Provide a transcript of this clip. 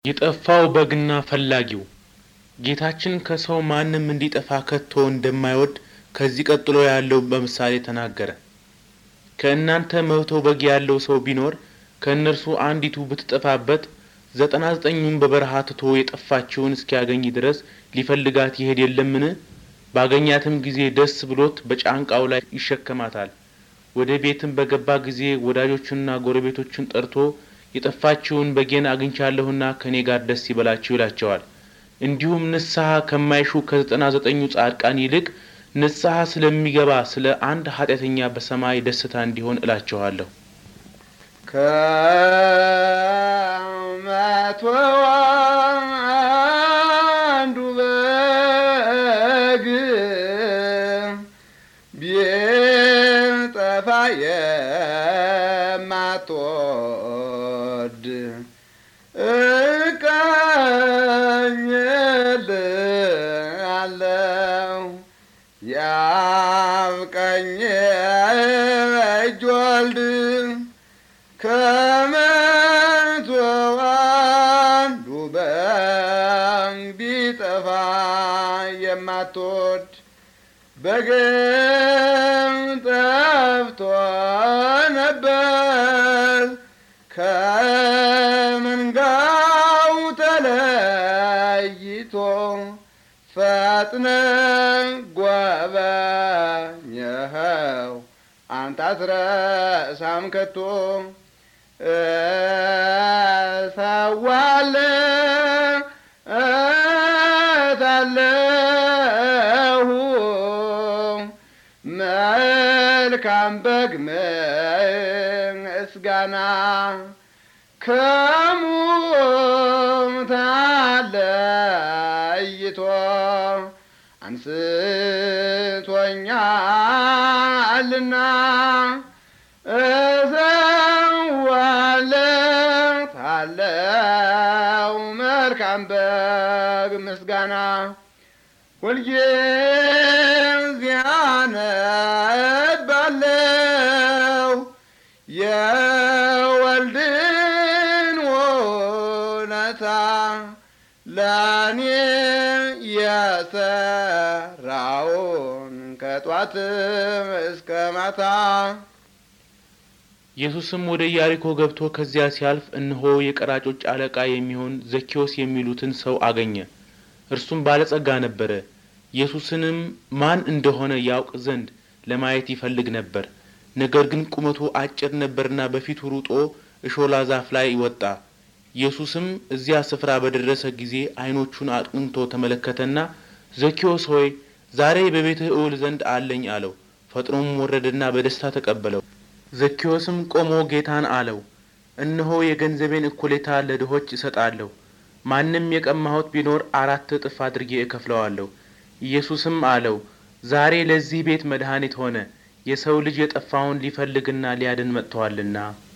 የጠፋው በግና ፈላጊው ጌታችን ከሰው ማንም እንዲጠፋ ከቶ እንደማይወድ ከዚህ ቀጥሎ ያለው በምሳሌ ተናገረ። ከእናንተ መቶ በግ ያለው ሰው ቢኖር ከእነርሱ አንዲቱ ብትጠፋበት ዘጠና ዘጠኙን በበረሃ ትቶ የጠፋችውን እስኪያገኝ ድረስ ሊፈልጋት ይሄድ የለምን? ባገኛትም ጊዜ ደስ ብሎት በጫንቃው ላይ ይሸከማታል። ወደ ቤትም በገባ ጊዜ ወዳጆቹንና ጎረቤቶቹን ጠርቶ የጠፋችውን በጌን አግኝቻለሁና ከእኔ ጋር ደስ ይበላችሁ ይላቸዋል። እንዲሁም ንስሐ ከማይሹ ከዘጠና ዘጠኙ ጻድቃን ይልቅ ንስሐ ስለሚገባ ስለ አንድ ኃጢአተኛ በሰማይ ደስታ እንዲሆን እላችኋለሁ። ከመቶ አንዱ በግ ቢጠፋ የማትወድ እቀኝልሃለሁ የአብ ቀኝ እጅ ወልድ ከመቶ አንዱ በግ ቢጠፋ የማትወድ በግም ጠፍቶ ነበር ከመንጋው ተለይቶ ፈጥነ ጐበኘኸው አንተ አትረሳም ከቶ እሰዋለታለሁ መልካም በግ ምስጋና ከሙታን ለይቶ አንስቶኛልና እሰዋለታለሁ መልካም በግ ምስጋና ሁልጊዜ አነባለሁ የወልድን ውለታ ለእኔ የሰራውን ከጧትም እስከ ማታ ኢየሱስም ወደ ኢያሪኮ ገብቶ ከዚያ ሲያልፍ እነሆ የቀራጮች አለቃ የሚሆን ዘኬዎስ የሚሉትን ሰው አገኘ። እርሱም ባለጸጋ ነበረ። ኢየሱስንም ማን እንደሆነ ያውቅ ዘንድ ለማየት ይፈልግ ነበር። ነገር ግን ቁመቱ አጭር ነበርና በፊቱ ሩጦ እሾላ ዛፍ ላይ ወጣ። ኢየሱስም እዚያ ስፍራ በደረሰ ጊዜ ዓይኖቹን አቅንቶ ተመለከተና ዘኬዎስ ሆይ ዛሬ በቤትህ እውል ዘንድ አለኝ አለው። ፈጥኖም ወረደና በደስታ ተቀበለው። ዘኬዎስም ቆሞ ጌታን አለው፣ እነሆ የገንዘቤን እኩሌታ ለድሆች እሰጣለሁ፣ ማንም የቀማሁት ቢኖር አራት እጥፍ አድርጌ እከፍለዋለሁ። ኢየሱስም አለው፣ ዛሬ ለዚህ ቤት መድኃኒት ሆነ፣ የሰው ልጅ የጠፋውን ሊፈልግና ሊያድን መጥቶአልና።